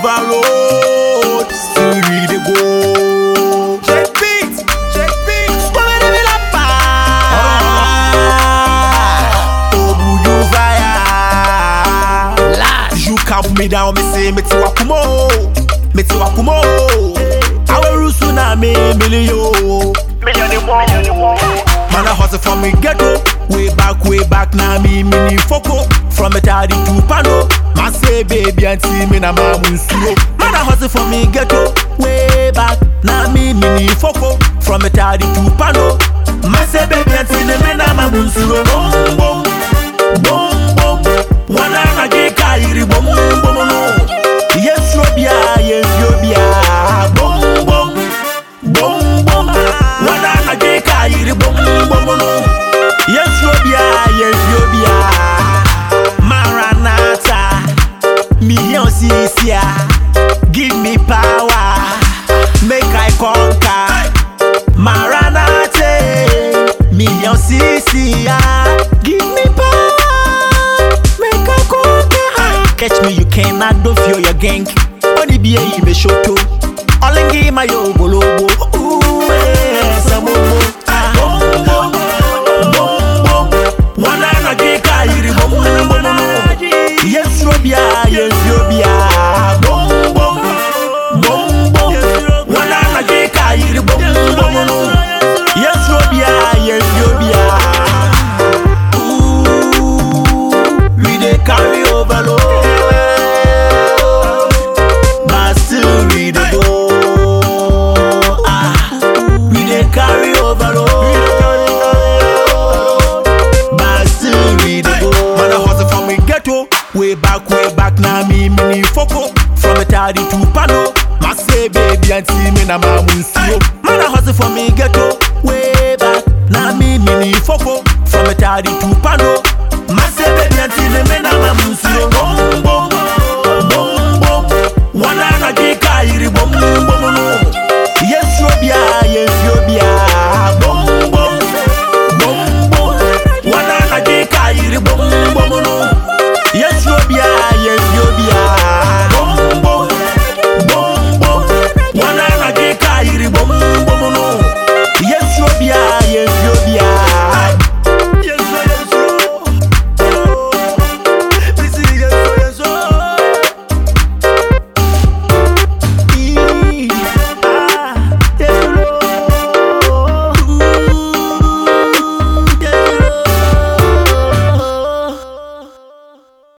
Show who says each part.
Speaker 1: overload. Still we dey go. Check beat, check beat. Squad me la pa. Obu you fire.
Speaker 2: Last.
Speaker 1: You calm me down, me say me ti wakumo, me ti wakumo. Awe rusu na me million. Man, I hustle from me ghetto. Way back, way back, now me mini foco. From a taddy to pano. Man say baby and see me na mamun slow. Man, I hustle from me ghetto. Way back, now me mini foco. From a taddy to pano. Man say baby and see me na mamun slow. Boom, boom, boom, boom. Wana na ge kairi boom, boom, no. Yes, Robia, yes, Robia. Boom, boom, boom, boom. Wana na ge kairi boom, boom, no. Yes, Robia, yes, Robia. Maranatha, million Cisia. Give me power, make I conquer. Maranatha, million Cisia. Give me power, make I conquer. Catch me, you cannot do feel your gang. Only be a me shoto. Olengi my yo bolobo. Ooh, eh, samomo. Ah, bom, bom, bom, bom. Wana na ge ka yiri bom, bom, bom, bom. Yes, Robia, yes, Robia. Bom, bom, bom, bom. Wana na ge ka yiri bom, bom, bom. Yes, Robia, yes, Robia. Ooh, we dey carry overload. But still we dey go. Ah, we dey carry overload. But still we dey go. Man, I hustle from me ghetto. Way back, way back, now me mini foco. From a taddy to pano. Ma say baby and see me na mamun slow. Man, I hustle from me ghetto. Way back, now me mini foco. From a taddy to pano. Ma say baby and see me na mamun slow.